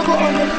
Kidogo on the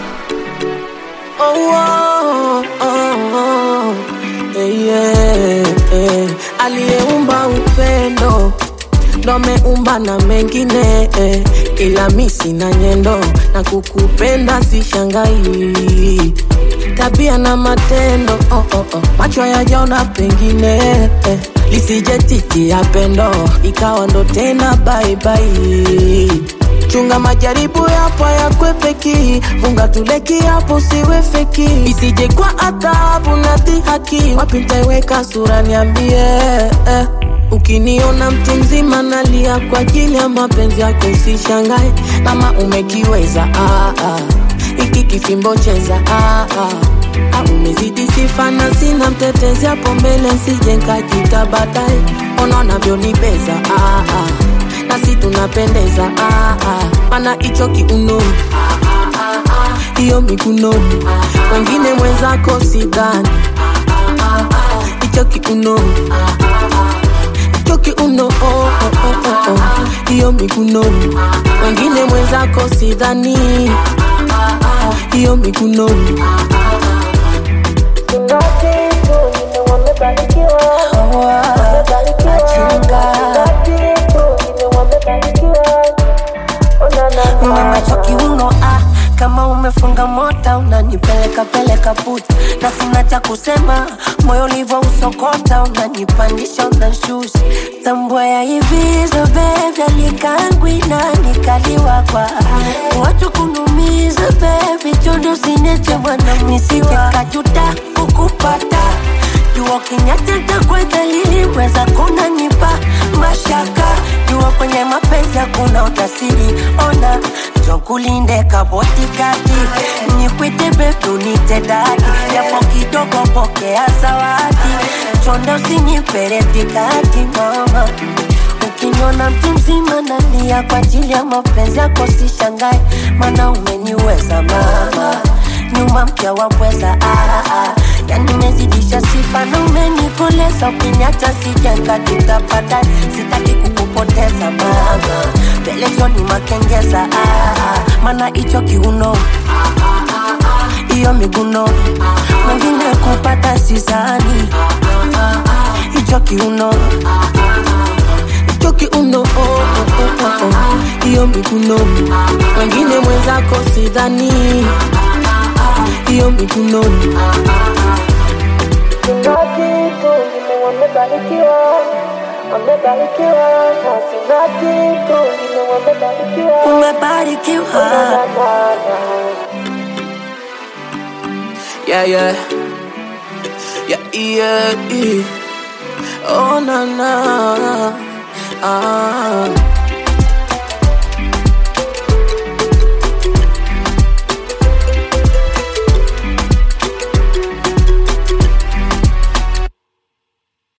Oh, oh, oh, oh. Eh, yeah, eh. Aliyeumba upendo ndo ameumba na mengine eh. Ila mi sina nyendo na kukupenda sishangai tabia na matendo oh, oh, oh. macho yajaona pengine eh. lisije ya pendo ikawa ndo tena baibai chunga majaribu yapo yakwepeki funga tuleki hapo siwe feki isije kwa adhabu na dhihaki wapi ntaiweka sura niambie eh. Ukiniona mtu mzima nalia kwa ajili ya mapenzi yako, usishangae kama umekiweza. Ah, ah. Hiki kifimbo cheza ah, ah. Ah, umezidi sifa na sina mtetezi hapo mbele, nsije nkajita baadaye. Ona unavyonibeza ah, ah. nasi tunapendeza ah, ah. Mana hicho kiuno hiyo mikunoni, wengine mwenzako sidhani hicho kiuno hicho kiuno oh, oh, oh, oh, oh. hiyo mikunoni, wengine mwenzako sidhani hiyo mikunoni Una macho kiuno ah, kama umefunga mota unanipeleka peleka puta, na sina cha kusema, moyo ulivyo usokota, unanipandisha unashusha, tambua ya hivi so baby, alikangwi na nikaliwa kwa watu kunumiza baby, chondo sineche bwana, nisije kajuta kukupata jua kinyateta kwa dalili weza kunanipa mashaka jua kwenye mapenzi hakuna utasiri ona jokulinde kabotikati nikwite bebu nite dadi japo kidogo pokea zawadi chonda usinyipere tikati mama Ukiniona mtu mzima nalia kwa ajili ya mapenzi yako, sishangae, maana umeniweza mama, nyuma mpya wa pweza ah, ah. Yani umezidisha sifa na umenikoleza, ukiniacha sijenga tutapata, sitaki kukupoteza mama, pelezoni makengeza ah, ah. maana hicho kiuno hiyo miguno mwingine kupata sizani hicho kiuno hicho kiuno oh, oh, oh, oh, oh. hiyo mikunoni, wengine mwenzako sidhani hiyo mikunoni umebarikiwa yeah, yeah. Yeah, yeah, yeah. Oh, na, na. Ah.